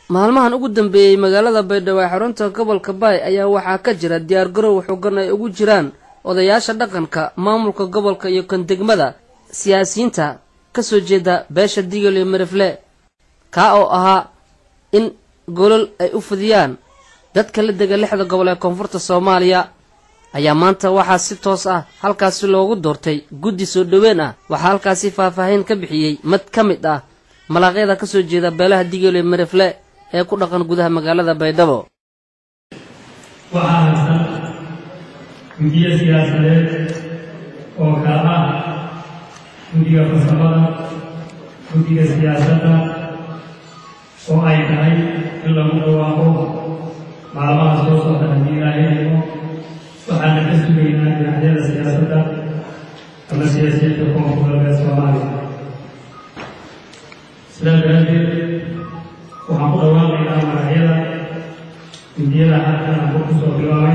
maalmahan ugu dambeeyey magaalada baydhabo ee xarunta gobolka baay ayaa waxaa ka jira diyaargarow xoogan ay ugu jiraan odayaasha dhaqanka maamulka gobolka iyo kan degmada siyaasiyiinta ka soo jeeda beesha digel iyo marifle kaa oo ahaa in golol ay u fidiyaan dadka la dega lixda gobol ee koonfurta soomaaliya ayaa maanta waxaa si toos ah halkaasi loogu doortay guddi soo dhoween ah waxaa halkaasi faahfaahin ka bixiyey mid ka mid ah malaaqyada ka soo jeeda beelaha digel iyo marifle ee ku dhaqan gudaha magaalada baydhabo waxaa haysan guddiyo siyaasadeed oo kala ah guddiga farsamada guddiga siyaasadda oo ay tahay in lagu dhawaaqo maalmaha soo socda haddii ilaahay aymo waxaana ka sugaynaa dhinacyada siyaasadda ama siyaasiyiinta koonfur galbeed soomaaliya sidaa daraaddeed waxaan ku dhawaaqaynaa magacyada guddiyada halkan aan ku soo bilaabay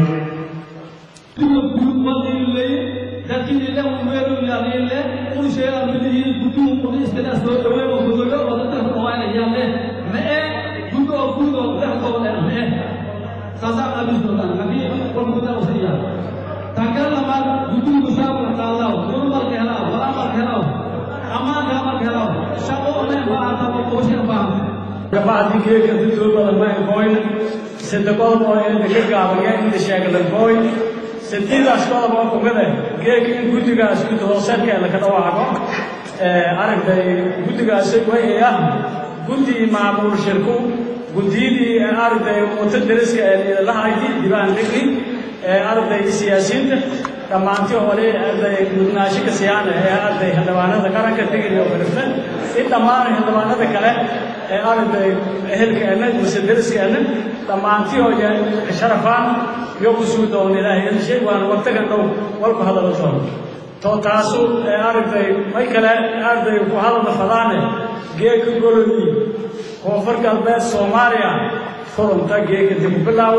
gabacdi geedka dadoo badan ma enkoyn sadde qodob oo inta ka gaabaya inta sheeglankoy sadiidaas qodob oo kumida geedka in guddigaas guddi hooseedkeeda ka dhawaaqo aragtay guddigaasi way ah guddi maamul shirku guddiyadii aragtay wata dariska ee lahayti dibaan dhigni aragtay siyaasiyiinta dhammaantii hore arday mudnaasho ka siyaana ee arday xildhibaanada qaranka tigir iyo firifle in dhammaan xildhibaanada kale ee aragtay ehelkeena mise dariskeenna dhammaantii hooye sharafaan iyo ku suu doon ilaahay shay waana waqtigan dhow walku hadalo doon to taasu aragtay may kale arday ku hadalna fadaane geeka golodii koonfur galbeed soomaaliya furunta geeka dib u bilaawo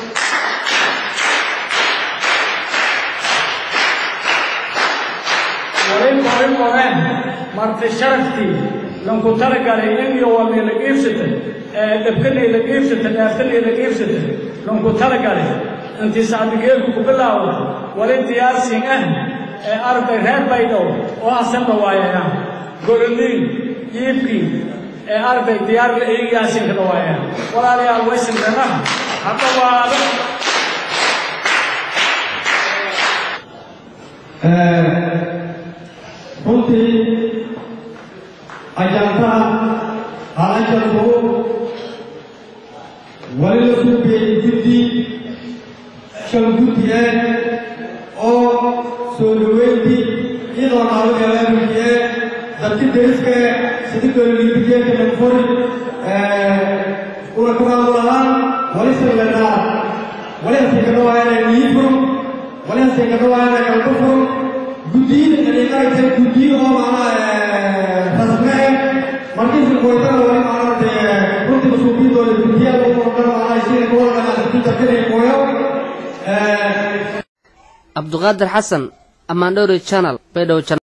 warin qoreen marti sharaftii lanku talagalay in iyo walni la iibsatay ee dhabkanay la iibsatay dhaaftanay la iibsatay lanku talagalay intii sacdigeelku ku bilaawda wali diyaarsin ah ee arday reer baydhow oo asanba waayayaan gololiin iibkii ee arday diyaar la eegiyaasin ka dhawaayaan walaalayaal waysan danaha hadhawaado runtii ajantaha halajanku wali la suubeeyey guddi shan guddi ah oo soo dhaweyntii iyadoo naalugeelaamikee dadki deriska sidi gololiibigeeka dhanfuri una kabaadu lahaan wali sallanaa wali hasikadhawaayana niifur wali hasikadhawaayana galbafur guddiyada dariiqaaysa guddiyo oo macnaha rasme markiisa kooytana wali macnaha runtii masuubiintooda guddiyada u qoran macnaha sida kuwalana kutarkanay kooyo cabduqaadir xasan amaandhowri channel baydhabo